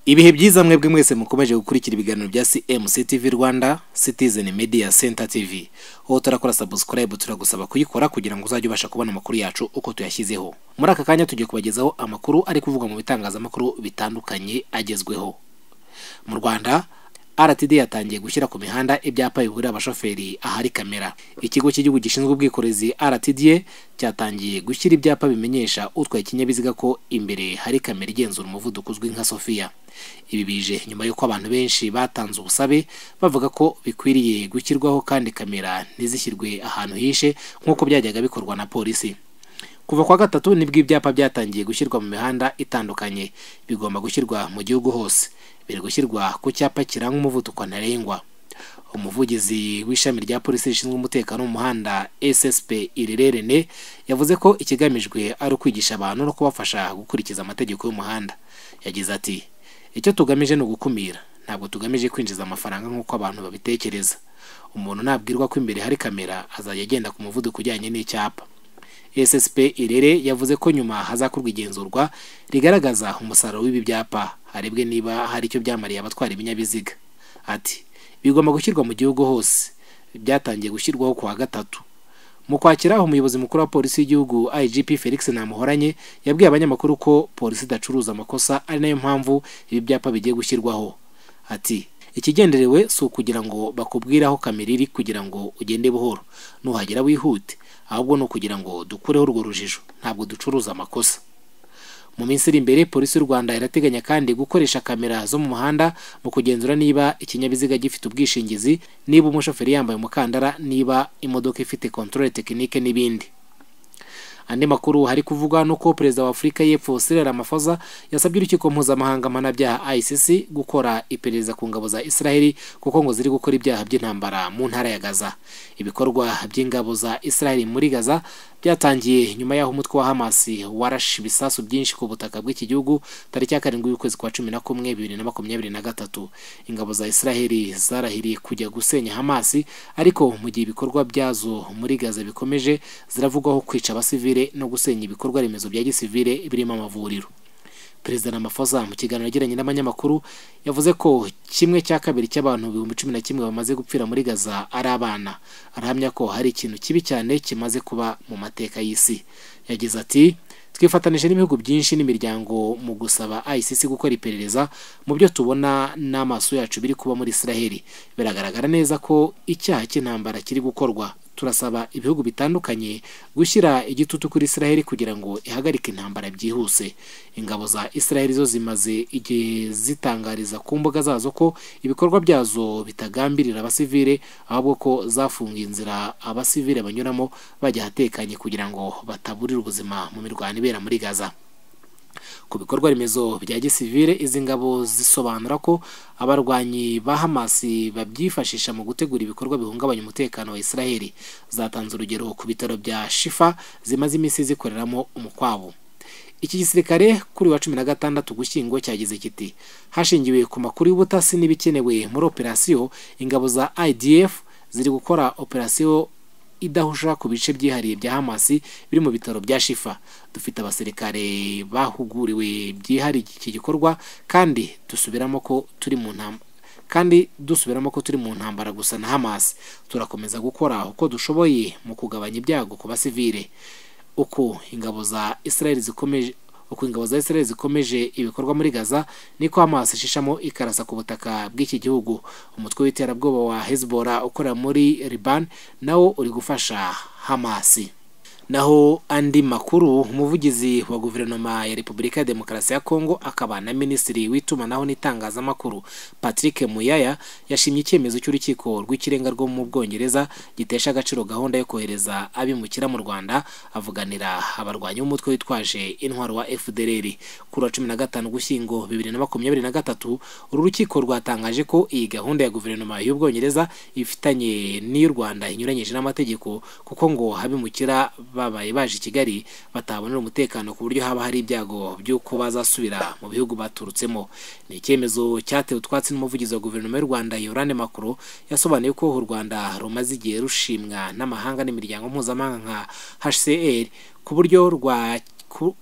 ibihe byiza mwebwe mwese mukomeje gukurikira ibiganiro bya CMC TV Rwanda Citizen Media Center TV aho turakora subscribe turagusaba kuyikora kugira ngo uzajye ubasha kubona amakuru yacu uko tuyashyizeho muri aka kanya tugiye kubagezaho amakuru ari kuvugwa mu bitangazamakuru bitandukanye agezweho mu Rwanda RTD yatangiye gushyira ku mihanda ibyapa biburira abashoferi ahari kamera ikigo cy'igihugu gishinzwe ubwikorezi RTD cyatangiye gushyira ibyapa bimenyesha utwaye ikinyabiziga ko imbere hari kamera igenzura umuvuduko uzwi nka Sofia ibi bije nyuma y'uko abantu benshi batanze ubusabe bavuga ko bikwiriye gushyirwaho kandi kamera ntizishyirwe ahantu hishe nk'uko byajyaga bikorwa na polisi kuva kwa gatatu nibwo ibyapa byatangiye gushyirwa mu mihanda itandukanye bigomba gushyirwa mu gihugu hose biri gushyirwa ku cyapa kiranga umuvuduko ntarengwa umuvugizi w'ishami rya polisi rishinzwe umutekano mu muhanda SSP Irererene yavuze ko ikigamijwe ari ukwigisha abantu no kubafasha gukurikiza amategeko y'umuhanda yagize ati icyo tugamije ni ugukumira ntabwo tugamije kwinjiza amafaranga nk'uko abantu babitekereza umuntu nabwirwa ko imbere hari kamera azajya agenda ku muvuduko ujyanye n'icyapa SSP Irere yavuze ko nyuma hazakorwa igenzurwa rigaragaza umusaruro w'ibi byapa harebwe niba hari icyo byamariye abatwara ibinyabiziga ati bigomba gushyirwa mu gihugu hose byatangiye gushyirwaho kuwa gatatu mu kwakira aho umuyobozi mukuru wa polisi y'igihugu IGP Felix Namuhoranye yabwiye abanyamakuru ko polisi idacuruza amakosa ari nayo mpamvu ibi byapa bigiye gushyirwaho ati ikigenderewe si ukugira ngo bakubwire aho kamera iri kugira ngo ugende buhoro nuhagera wihute ahubwo ni ukugira ngo dukureho urwo rujijo ntabwo ducuruza amakosa mu minsi iri imbere polisi y'u rwanda irateganya kandi gukoresha kamera zo mu muhanda mu kugenzura niba ikinyabiziga gifite ubwishingizi niba umushoferi yambaye umukandara niba imodoka ifite controle tekinike n'ibindi andi makuru hari kuvugwa nuko perezida wa afurika y'epfo Cyril Ramaphosa yasabye urukiko mpuzamahanga mpanabyaha ICC gukora iperereza ku ngabo za Israeli kuko ngo ziri gukora ibyaha by'intambara mu ntara ya Gaza ibikorwa by'ingabo za Israeli muri Gaza byatangiye nyuma y'aho umutwe wa Hamas warashe ibisasu byinshi ku butaka bw'iki gihugu tariki ya karindwi y'ukwezi kwa cumi na kumwe bibiri na makumyabiri na gatatu ingabo za Israeli zarahiriye kujya gusenya Hamas ariko mu gihe ibikorwa byazo muri Gaza bikomeje ziravugwaho kwica abasivile no gusenya ibikorwa remezo bya gisivile birimo amavuriro perezida Ramaphosa mu kiganiro yagiranye n'abanyamakuru yavuze ko kimwe cya kabiri cy'abantu ibihumbi cumi na kimwe bamaze gupfira muri Gaza ari abana arahamya ko hari ikintu kibi cyane kimaze kuba mu mateka y'isi yagize ati twifatanije n'ibihugu byinshi n'imiryango mu gusaba ICC gukora iperereza mu byo tubona n'amaso yacu biri kuba muri Israel biragaragara neza ko icyaha cy'intambara kiri gukorwa turasaba ibihugu bitandukanye gushyira igitutu kuri Israel kugira ngo ihagarike intambara byihuse ingabo za Israel zo zimaze igihe zitangariza ku mbuga zazo ko ibikorwa byazo bitagambirira abasivile ahubwo ko zafungiye inzira abasivile banyuramo bajya ahatekanye kugira ngo bataburira ubuzima mu mirwano ibera muri Gaza ku bikorwa remezo bya gisivile izi ngabo zisobanura ko abarwanyi ba Hamas babyifashisha mu gutegura ibikorwa bihungabanya umutekano wa Israel zatanze urugero ku bitaro bya Shifa zimaze iminsi zikoreramo umukwabu iki gisirikare kuri wa cumi na gatandatu gushyingo cyagize kiti hashingiwe ku makuru y'ubutasi n'ibikenewe muri operasiyo ingabo za IDF ziri gukora operasiyo idahusha ku bice byihariye bya Hamas biri mu bitaro bya Shifa dufite abasirikare bahuguriwe byihariye iki gikorwa kandi dusubiramo ko turi mu ntambara kandi dusubiramo ko turi mu ntambara gusa na Hamas turakomeza gukora uko dushoboye mu kugabanya ibyago ku basivile uko ingabo za Israel zikomeje uko ingabo za Israel zikomeje ibikorwa muri Gaza niko Hamas ishishamo ikarasa ku butaka bw'iki gihugu umutwe w'iterabwoba wa Hezbollah ukora muri Liban nawo uri gufasha Hamas naho andi makuru umuvugizi wa guverinoma ya Repubulika ya Demokarasi ya Kongo akaba na minisitiri w'itumanaho n'itangazamakuru Patrick Muyaya yashimye icyemezo cy'urukiko rw'ikirenga rwo mu Bwongereza gitesha agaciro gahunda yo kohereza abimukira mu Rwanda avuganira abarwanyi b'umutwe witwaje intwaro wa FDLR kuri wa 15 Ugushyingo 2023 uru rukiko rwatangaje ko iyi gahunda ya guverinoma y'Ubwongereza ifitanye n'iy'u Rwanda inyuranyije n'amategeko kuko ngo abimukira babaye baje i Kigali batabonera umutekano ku buryo haba hari ibyago by'uko bazasubira mu bihugu baturutsemo ni icyemezo cyatewe utwatsi n'umuvugizi wa guverinoma y'u Rwanda Yorane Makuro yasobanuye ko u Rwanda rumaze igihe rushimwa n'amahanga n'imiryango mpuzamahanga nka HCR ku buryo rwa ku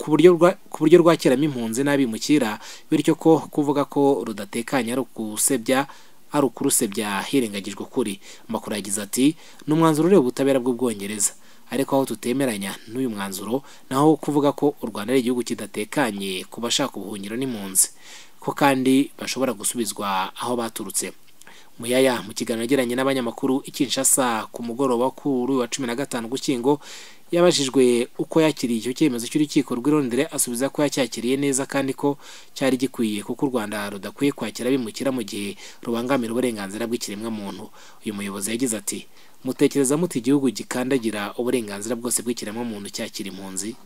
buryo rwa- ku buryo rwakiramo impunzi n'abimukira bityo ko kuvuga ko rudatekanye ari ukusebya ari ukurusebya hirengagijwe ukuri amakuru yagize ati ni umwanzuro ureba ubutabera bw'ubwongereza ariko aho tutemeranya n'uyu mwanzuro naho kuvuga ko u rwanda ari igihugu kidatekanye ku bashaka ubuhungiro n'impunzi ko kandi bashobora gusubizwa aho baturutse Muyaya mu kiganiro yagiranye n'abanyamakuru i Kinshasa ku mugoroba kuri uyu wa cumi na gatanu Ugushyingo yabajijwe uko yakiriye icyo cyemezo cy'urukiko rw'i Londres asubiza ko yacyakiriye neza kandi ko cyari gikwiye kuko u Rwanda rudakwiye kwakira abimukira mu gihe rubangamira uburenganzira bw'ikiremwamuntu uyu muyobozi yagize ati mutekereza muti igihugu gikandagira uburenganzira bwose bw'ikiremwamuntu cyakira impunzi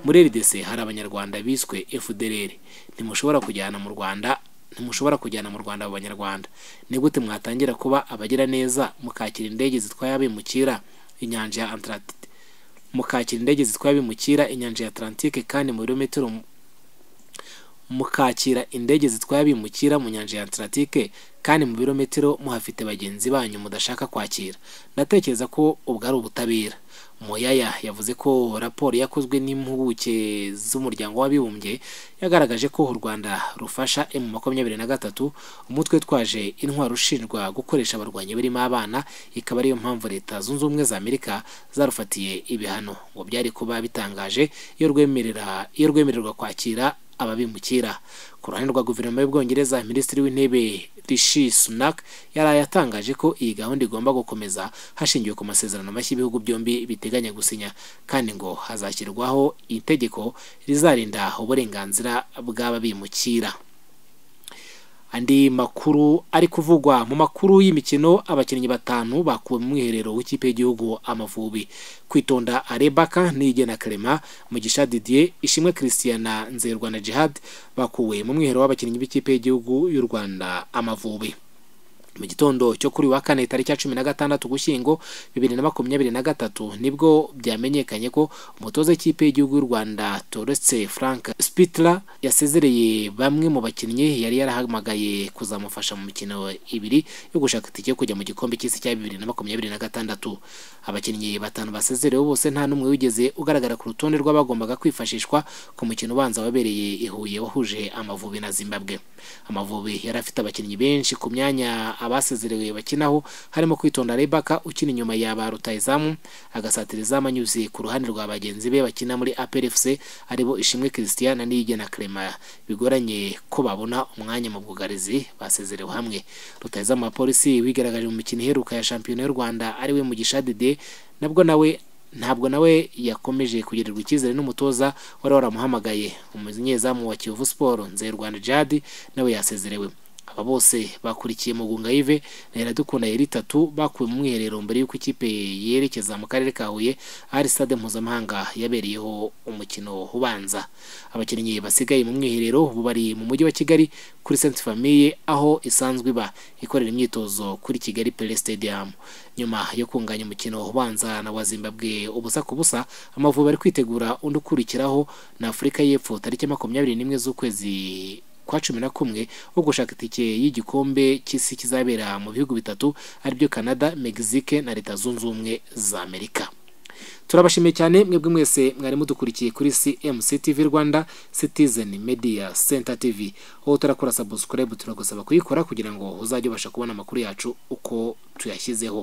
muri RDC hari abanyarwanda biswe FDLR ntimushobora kujyana mu Rwanda ntimushobora kujyana mu Rwanda abo banyarwanda ni gute mwatangira kuba abagira neza mukakira indege zitwaye abimukira inyanja ya Atlantique mukakira indege zitwaye abimukira inyanja ya Atlantique kandi mu birometero mukakira indege zitwaye abimukira mu nyanja ya Atlantique kandi mu birometero muhafite bagenzi banyu mudashaka kwakira ndatekereza ko ubwo ari ubutabera Moyaya yavuze ko raporo yakozwe n'impuguke z'umuryango w'abibumbye yagaragaje ko u Rwanda rufasha M makumyabiri na gatatu umutwe twaje intwaro ushinjwa gukoresha abarwanyi barimo abana ikaba ariyo mpamvu leta zunze ubumwe za Amerika zarufatiye ibihano ngo byari kuba bitangaje iyo rwemerera iyo rwemererwa kwakira ababimukira ku ruhande rwa guverinoma y'ubwongereza minisitiri w'intebe rishi sunak yari yatangaje ko iyi gahunda igomba gukomeza hashingiwe ku masezerano mashya ibihugu byombi biteganya gusinya kandi ngo hazashyirwaho itegeko rizarinda uburenganzira bw'ababimukira andi makuru ari kuvugwa mu makuru y'imikino abakinnyi batanu bakuwe mu mwiherero w'ikipe y'igihugu amavubi kwitonda arebaka niyigena karema mugisha didier ishimwe christiana nzerwa na jihad bakuwe mu mwiherero w'abakinnyi b'ikipe y'igihugu y'u rwanda amavubi mu gitondo cyo kuri uyu wa kane tariki ya cumi na gatandatu ugushyingo bibiri na makumyabiri na gatatu nibwo byamenyekanye ko umutoza w'ikipe y'igihugu y'u rwanda torese frank spitler yasezereye bamwe mu bakinnyi yari yarahamagaye kuzamufasha mu mikino ibiri yo gushaka itike yo kujya mu gikombe cy'isi cya bibiri na makumyabiri na gatandatu abakinnyi batanu basezerewe bose nta n'umwe wigeze ugaragara ku rutonde rw'abagombaga kwifashishwa ku mukino ubanza wabereye i Huye wahuje Amavubi na Zimbabwe Amavubi yari afite abakinnyi benshi ku myanya abasezerewe bakinaho harimo kwitonda Rebaka ukina inyuma ya ba rutayizamu agasatira izamu anyuze ku ruhande rwa bagenzi be bakina muri APR FC aribo Ishimwe Christian na Niyigena Clement bigoranye ko babona umwanya mu bwugarizi basezerewe hamwe rutayizamu wa polisi wigaragaje mu mikino iheruka ya shampiyona y'u Rwanda ariwe Mugisha Dede nabwo nawe ntabwo nawe yakomeje kugirirwa icyizere n'umutoza wari waramuhamagaye umunyezamu wa Kiyovu Sport Nzeyirwanda Jad nawe yasezerewe aba bose bakurikiye Mugunga Yves na Iradukunda yari itatu bakuwe mu mwiherero mbere y'uko ikipe yerekeza mu karere ka Huye ahari stade mpuzamahanga yabereyeho umukino ubanza abakinnyi basigaye mu mwiherero ubu bari mu mujyi wa Kigali kuri Sainte Famille aho isanzwe iba ikorera imyitozo kuri Kigali Pele Stadium nyuma yo kunganya umukino ubanza na wa Zimbabwe ubusa ku busa amavubi ari kwitegura undi ukurikiraho na Afurika y'Epfo tariki ya makumyabiri n'imwe z'ukwezi kwa cumi na kumwe wo gushaka itike y'igikombe cy'isi kizabera mu bihugu bitatu aribyo Canada, Mexique na Leta Zunze Ubumwe za Amerika turabashimiye cyane mwebwe mwese mwari mudukurikiye kuri CMC TV Rwanda Citizen Media Center TV aho turakora subscribe turagusaba kuyikora kugira ngo uzajye ubasha kubona amakuru yacu uko tuyashyizeho